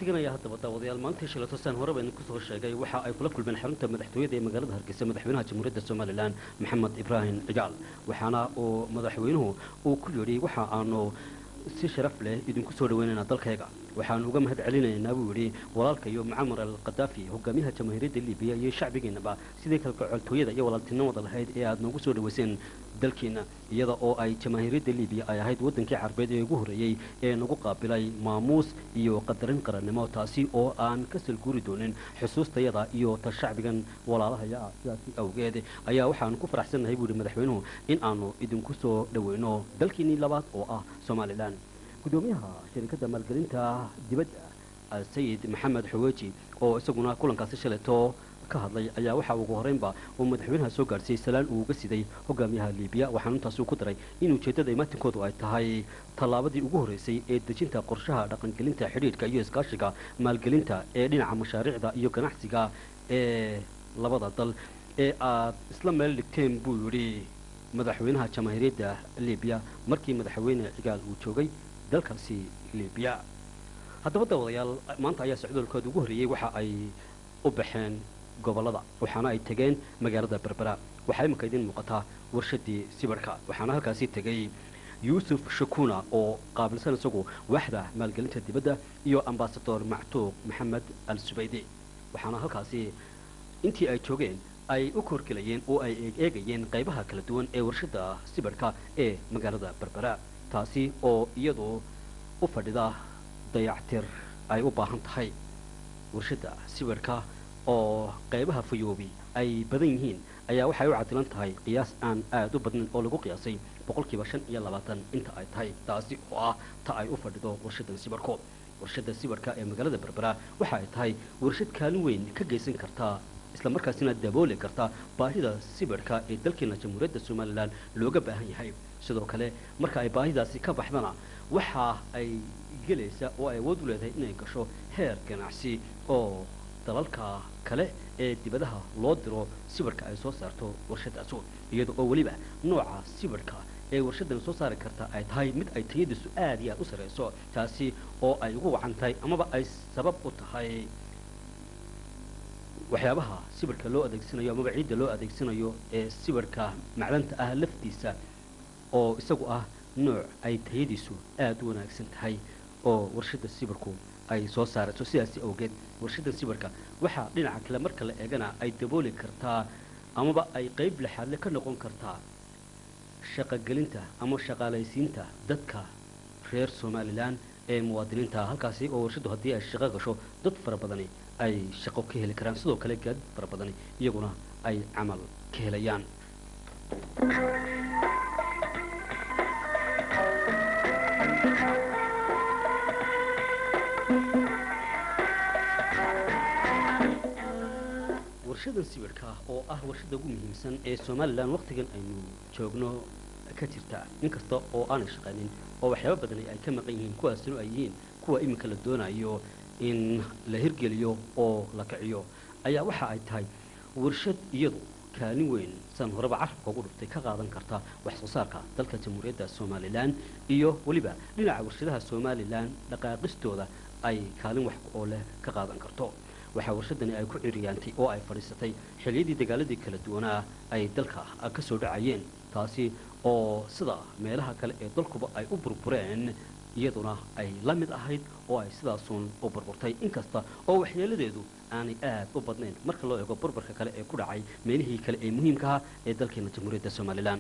wafdigan ayaa haddaba daawadayaal maalintii shilato saan horeba idinku soo sheegay waxa ay kula kulmeen xarunta madaxtooyada ee magaalada hargeysa madaxweynaha jamhuuriyadda somalilan maxamed ibraahim cigaal waxaana uu madaxweynuhu uu ku yidhi waxa aanu si sharaf leh idinku soo dhaweynaynaa dalkayga waxaanu uga mahad celinaynaa buu yidhi walaalka iyo mucamar al khadaafi hogaamiyaha jamhuuriyadda libiya iyo shacbigiinaba sidii kalgacoltooyada iyo walaaltinimada lahayd ee aad noogu soo dhaweyseen dalkiina iyada oo ay jamaahiiriyadda libiya ay ahayd waddankii carbeed ee ugu horreeyey ee nagu qaabilay maamuus iyo qadarin qarannimo taasi oo aan ka salguuri doonin xusuustayada iyo ta shacbigan walaalahaya ah sidaasi awgeed ayaa waxaanu ku faraxsannahay buu yidhi madaxweynuhu in aanu idinku soo dhaweyno dalkiinnii labaad oo ah somalilan gudoomiyaha shirkadda maalgelinta dibadda sayid maxamed xaweeji oo isaguna kulankaasi shaleto ka hadlay ayaa waxa ugu horreynba uu madaxweynaha soo gaadhsiiyey salaan uu uga siday hogaamiyaha liibiya waxaana intaasuu ku daray in ujeeddada imaatinkoodu ay tahay tallaabadii ugu horreysay ee dejinta qorshaha dhaqangelinta xidhiidhka iyo iskaashiga maalgelinta ee dhinaca mashaariicda iyo ganacsiga ee labada dal ee aad isla meel dhigteen buu yidhi madaxweynaha jamaahiiriyadda liibiya markii madaxweyne cigaal uu joogay dalkaasi liibiya haddaba daawadayaal maanta ayaa socdoolkooda ugu horreeyey waxa ay u baxeen gobollada waxaana ay tegeen magaalada berbera waxaa iminka idiin muuqataa warshadii sibirhka waxaana halkaasi tegey yuusuf shakuna oo qaabilsan isagu waaxda maalgelinta dibadda iyo ambasador mactuuq maxamed al subaydi waxaana halkaasi intii ay joogeen ay u korgelayeen oo ay eegayeen qaybaha kala duwan ee warshadda sibirhka ee magaalada berbera taasi oo iyadu u fadhida dayactir ay u baahan tahay warshadda sibirhka oo qaybaha fayoobi ay badan yihiin ayaa waxay u cadilan tahay qiyaas aan aad u badnayn oo lagu qiyaasay boqolkiiba shan iyo labaatan inta ay tahay taasi oo ah ta ay u fadhido warshadan sibirhko warshadda sibirhka ee magaalada berbera waxa ay tahay warshad kaalin weyn ka geysan kartaa isla markaasina dabooli karta baahida sibirhka ee dalkeena jamhuuriyadda somalilan looga baahan yahay sidoo kale marka ay baahidaasi ka baxdana waxa ay gelaysa oo ay awood u leedahay inay gasho heer ganacsi oo dalalka kale ee dibadaha loo diro sibirhka ay soo saarto warshadaasu iyada oo weliba nooca sibirhka ee warshadan soo saari karta ay tahay mid ay tayadiisu aad iyo aad u sarrayso taasi oo ay ugu wacan tahay amaba ay sabab u tahay waxyaabaha sibirhka loo adeegsanayo amaba ciidda loo adeegsanayo ee sibirhka macdanta ah laftiisa oo isagu ah nooc ay tayadiisu aad u wanaagsan tahay oo warshadda sibirhku ay soo saarayso sidaasi awgeed warshadda sibirhka waxaa dhinaca kale marka la eegana ay dabooli kartaa amaba ay qayb laxaadle ka noqon kartaa shaqogelinta ama shaqaalaysiinta dadka reer somalilan ee muwaadiniinta halkaasi oo warshaddu haddii ay shaqo gasho dad fara badani ay shaqo ka heli karaan sidoo kale gaad fara badani iyaguna ay camal ka helayaan warshadan sibirhka oo ah warshadda ugu muhiimsan ee somalilan wakhtigan aynu joogno ka jirta inkasta oo aanay shaqaynin oo waxyaaba badani ay ka maqan yihiin kuwaasina ay yihiin kuwa iminka la doonayo in la hirgeliyo oo la kiciyo ayaa waxa ay tahay warshad iyadu kaalin weyn san horeba carabka ugu dhuftay ka qaadan karta wax soo saarka dalka jamhuuriyadda somalilan iyo weliba dhinaca warshadaha somalilan dhaqaaqistooda ay kaalin wax oo leh ka qaadan karto waxaa warshadani ay ku ciriyaantay oo ay fadhiisatay xilliyadii dagaaladii kala duwanaa ay dalka ka soo dhacayeen taasi oo sida meelaha kale ee dalkuba ay u burbureen iyaduna ay la mid ahayd oo ay sidaasuun u burburtay inkasta oo waxyeeladeedu aanay aad u badnayn marka loo eego burburka kale ee ku dhacay meelihii kale ee muhiimkaha ee dalkeena jamhuuriyadda somalilan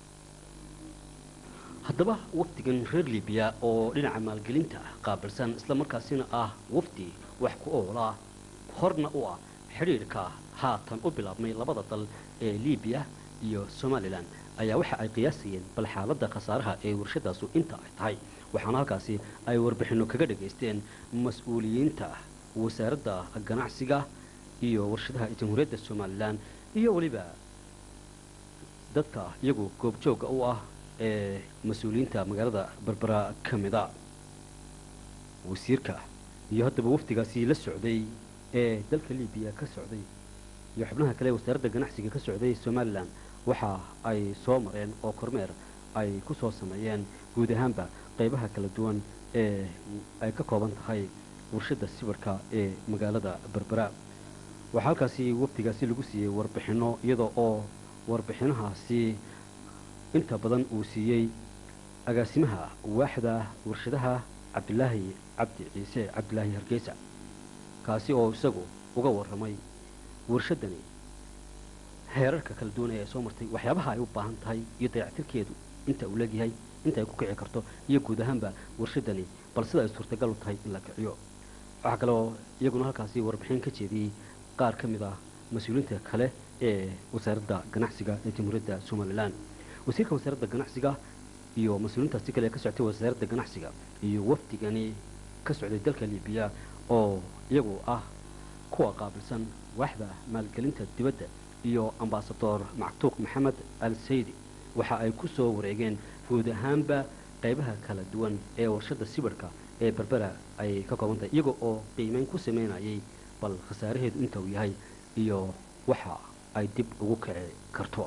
haddaba wafdigan reer libiya oo dhinaca maalgelinta qaabilsan isla markaasina ah wafdi wax ku oola horna u ah xidhiidhka haatan u bilaabmay labada dal ee libiya iyo somalilan ayaa waxa ay qiyaasayeen bal xaaladda khasaaraha ee warshadaasu inta ay tahay waxaana halkaasi ay warbixinno kaga dhagaysteen mas-uuliyiinta wasaaradda ganacsiga iyo warshadaha jamhuuriyadda somalilan iyo weliba dadka iyagu goobjoogga u ah ee mas-uuliyiinta magaalada berbera ka mida wasiirka iyo haddaba wafdigaasi la socday ee dalka libiya ka socday iyo xubnaha kale ee wasaaradda ganacsiga ka socday somalilan waxa ay soo mareen oo kormeer ay ku soo sameeyeen guud ahaanba qaybaha kala duwan ee ay ka kooban tahay warshadda sibirhka ee magaalada berbera waxaa halkaasi wafdigaasi lagu siiyey warbixinno iyada oo warbixinahaasi inta badan uu siiyey agaasimaha waaxda warshadaha cabdilaahi cabdi ciise cabdilaahi hargeysa kaasi oo isagu uga warramay warshaddani heerarka kala duwanaya ee soo martay waxyaabaha ay u baahan tahay iyo dayactirkeedu inta uu leegyahay inta ay ku kici karto iyo guud ahaanba warshaddani bal sida ay suurtagal u tahay in la kiciyo waxaa kaleoo iyaguna halkaasi warbixin ka jeediyey qaar ka mid ah mas-uuliyiinta kale ee wasaaradda ganacsiga ee jamhuuriyadda somalilan wasiirka wasaaradda ganacsiga iyo mas-uuliyiintaasi kale ee ka socotay wasaaradda ganacsiga iyo wafdigani ka socday dalka libiya oo iyagu ah kuwa qaabilsan waaxda maalgelinta dibadda iyo ambasador mactuuq maxamed al saydi waxa ay ku soo wareegeen guud ahaanba qaybaha kala duwan ee warshadda sibirhka ee berbera ay ka kooban tahay iyaga oo qiimeyn ku samaynayay bal khasaaraheedu inta uu yahay iyo waxa ay dib ugu kici karto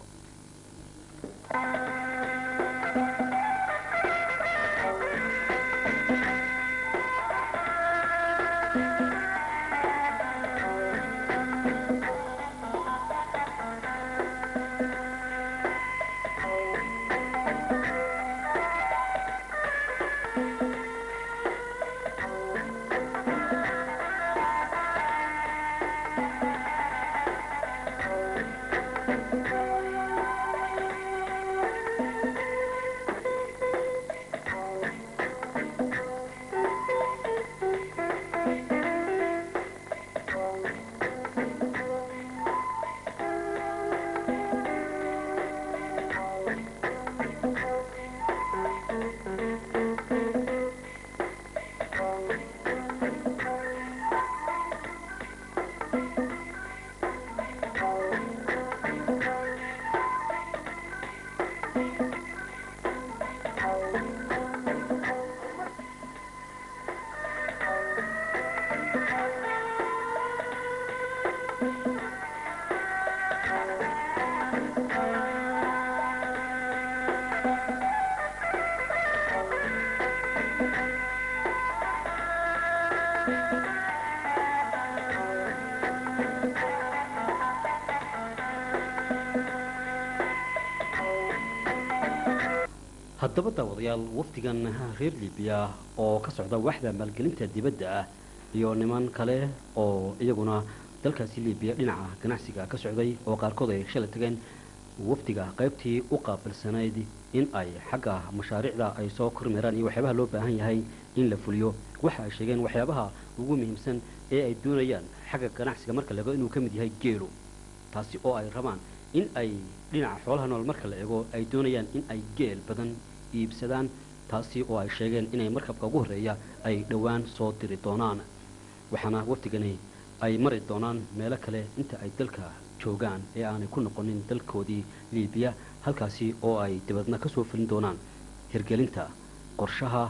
haddaba daawadayaal wafdigan reer libiya oo ka socda waaxda maalgelinta dibadda ah iyo niman kale oo iyaguna dalkaasi libiya dhinaca ganacsiga ka socday oo qaarkood ay shalay tageen wafdiga qaybtii u qaabilsanayd in ay xagga mashaariicda ay soo kormeeraan iyo waxyaabaha loo baahan yahay in la fuliyo waxa ay sheegeen waxyaabaha ugu muhiimsan ee ay doonayaan xagga ganacsiga marka la eego inuu ka mid yahay geelu taasi oo ay rabaan in ay dhinaca xoolaha nool marka la eego ay doonayaan in ay geel badan iibsadaan taasi oo ay sheegeen inay markabka ugu horreeya ay dhowaan soo diri doonaan waxaana wafdigani ay mari doonaan meelo kale inta ay dalka joogaan ee aanay ku noqonin dalkoodii liibiya halkaasi oo ay dibadna ka soo fulin doonaan hirgelinta qorshaha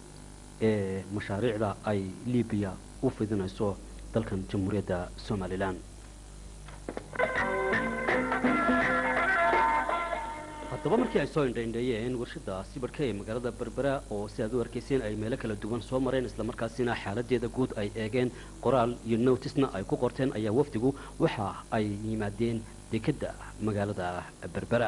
ee mashaariicda ay liibiya u fidinayso dalkan jamhuuriyadda somalilan haddaba markii ay soo indhaindheeyeen warshadda sibirhka ee magaalada berbera oo si aad u arkayseen ay meelo kala duwan soo mareen islamarkaasina xaaladeeda guud ay eegeen qoraal iyo notisna ay ku qorteen ayaa wafdigu waxa ay yimaadeen dekedda magaalada berbera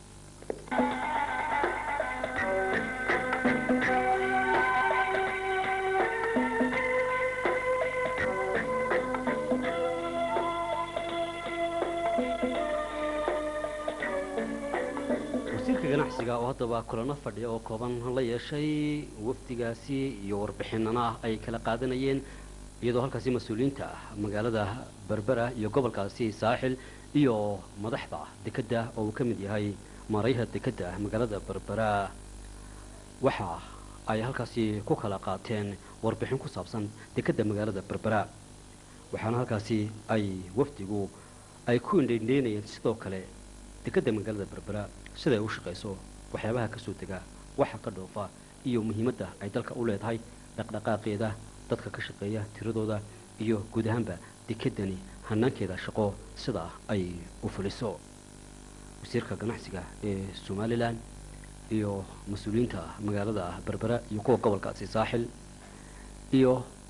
wasiirka ganacsiga oo haddaba kulano fadhiya oo kooban la yeeshay wafdigaasi iyo warbixinana ay kala qaadanayeen iyadoo halkaasi mas-uuliyiinta magaalada berbera iyo gobolkaasi saaxil iyo madaxda dekedda oo uu ka mid yahay maarayha dekedda magaalada berbera waxa ay halkaasi ku kala qaateen warbixin ku saabsan dekedda magaalada berbera waxaana halkaasi ay wafdigu ay ku indhaindheynayeen sidoo kale dekedda magaalada berbera siday u shaqayso waxyaabaha ka soo dega waxa ka dhoofa iyo muhiimadda ay dalka u leedahay dhaqdhaqaaqeeda dadka ka shaqeeya tiradooda iyo guud ahaanba dekeddani hanaankeeda shaqo sidaa ay u fuliso wasiirka ganacsiga ee somalilan iyo mas-uuliyiinta magaalada berbera iyo kuwa gobolkaasi saaxil iyo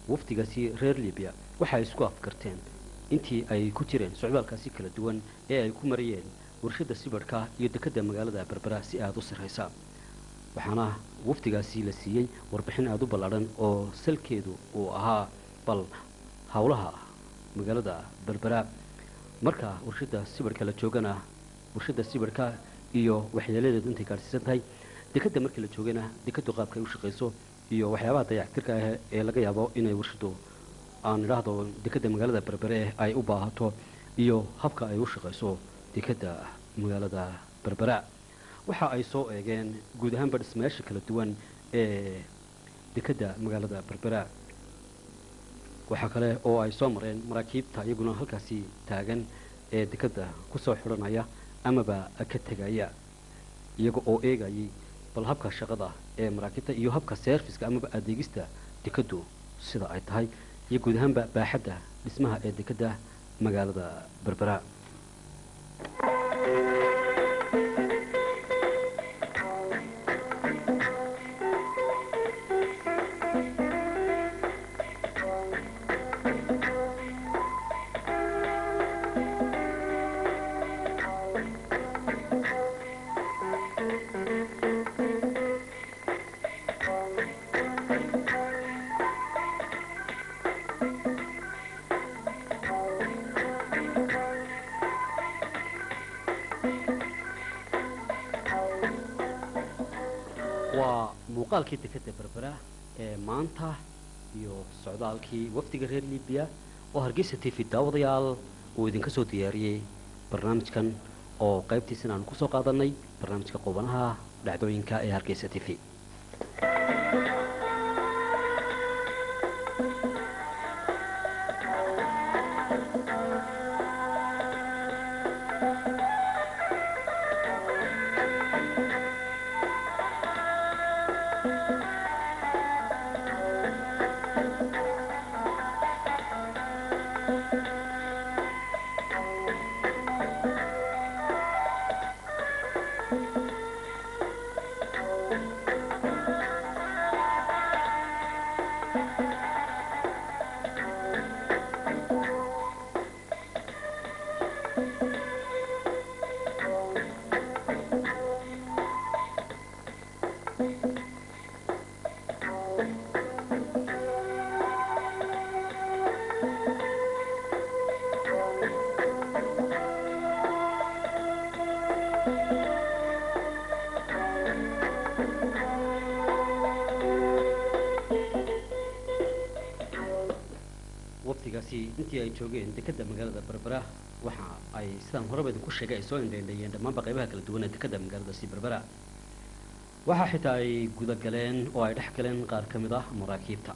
wafdigaasi reer libiya waxa ay isku afkarteen intii ay ku jireen socdaalkaasi kala duwan ee ay ku marayeen warshadda sibadhka iyo dekedda magaalada berbera si aada u sarraysa waxaana wafdigaasi la siiyey warbixin aada u ballaadhan oo salkeedu uu ahaa bal howlaha magaalada berbera marka warshadda sibadhka la joogana warshadda sibadhka iyo waxyeeladeedu intay gaadhsiisan tahay dekedda markii la joogana dekeddu qaabka ay u shaqayso iyo waxyaabaha dayactirka ah ee laga yaabo inay warshaddu aan idhaahdo dekedda magaalada berbere ay u baahato iyo habka ay u shaqayso dekedda magaalada berbera waxa ay soo eegeen guud ahaanba dhismayaasha kala duwan ee dekedda magaalada berbera waxaa kale oo ay soo mareen maraakiibta iyaguna halkaasi taagan ee dekedda kusoo xidhanaya amaba ka tegaya iyaga oo eegayay bal habka shaqada ee maraakiibta iyo habka serviska amaba adeegista dekeddu sida ay tahay iyo guud ahaanba baaxadda dhismaha ee dekedda magaalada berbera waa muuqaalkii dekedda berbera ee maanta iyo socdaalkii wafdiga reer libiya oo hargeysa t v daawadayaal uu idinka soo diyaariyey barnaamijkan oo qaybtiisana aanu kusoo qaadanay barnaamijka qubanaha dhacdooyinka ee hargeysa t v wafdigaasi intii ay joogeen dekedda magaalada berbera waxa ay sidaan horeba idinku sheegay ay soo indheendheeyeen dhammaanba qaybaha kala duwan ee dekedda magaaladaasi berbera waxaa xitaa ay gudagaleen oo ay dhex galeen qaar ka mid ah maraakiibta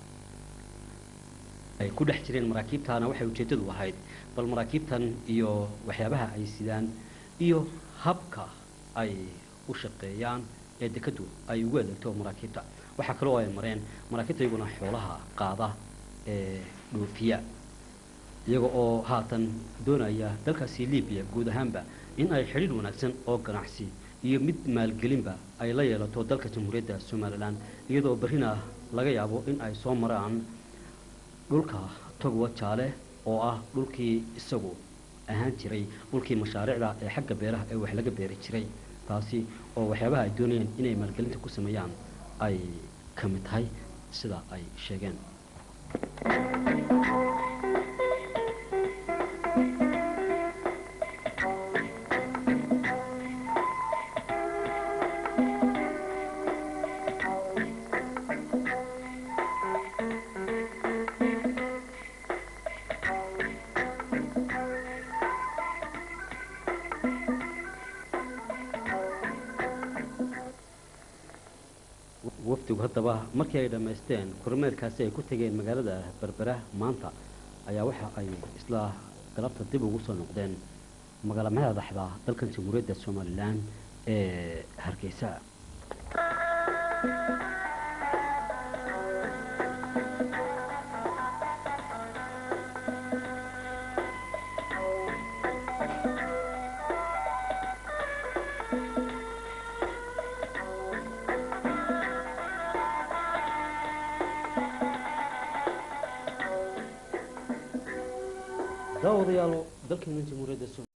ay ku dhex jireen maraakiibtaana waxay ujeeddadu ahayd bal maraakiibtan iyo waxyaabaha ay sidaan iyo habka ay u shaqeeyaan ee dekeddu ay ugu adeegto maraakiibta waxaa kaloo ay mareen maraakiibta iyaguna xoolaha qaada ee dhoofiya iyaga oo haatan doonaya dalkaasi libiya guud ahaanba in ay xidhiidh wanaagsan oo ganacsi iyo mid maalgelinba ay la yeelato dalka jamhuuriyadda somalilan iyadoo berrina laga yaabo in ay soo maraan dhulka togwa jaale oo ah dhulkii isagu ahaan jiray dhulkii mashaariicda ee xagga beeraha ee wax laga beeri jiray taasi oo waxyaabaha ay doonayeen inay maalgelinta ku sameeyaan ay ka mid tahay sida ay sheegeen wafdigu haddaba markii ay dhammaysteen kormeerkaasi ay ku tegeen magaalada berbera maanta ayaa waxa ay isla galabta dib ugu soo noqdeen magaala madaxda dalkan jamhuuriyadda somalilan ee hargeysa daawadayaal dalkeena jamhuuriyadda